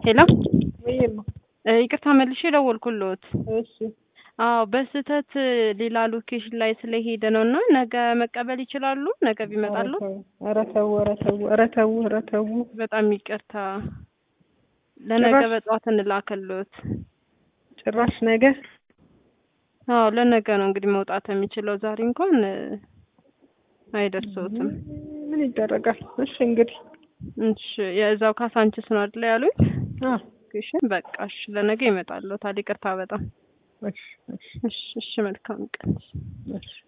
ሄሎ ወይማ ይቅርታ መልሼ ደወልኩልዎት። እሺ አዎ በስህተት ሌላ ሎኬሽን ላይ ስለሄደ ነው እና ነገ መቀበል ይችላሉ? ነገ ቢመጣሉ? ኧረ ተው ኧረ ተው ኧረ ተው ኧረ ተው በጣም ይቅርታ። ለነገ ጭራሽ- በጠዋት እንላክልዎት። ጭራሽ ነገ አዎ ለነገ ነው እንግዲህ መውጣት የሚችለው። ዛሬ እንኳን እ፣ አይደርሰዎትም። ምን ይደረጋል? እሺ እንግዲህ እሺ የእዛው ካሳንችስ ነው አይደል ያሉኝ? አዎ ሎኬሽን በቃ እሺ፣ ለነገ ይመጣልዎታል። ይቅርታ በጣም እሺ እሺ እሺ፣ እሺ መልካም ቀን። እሺ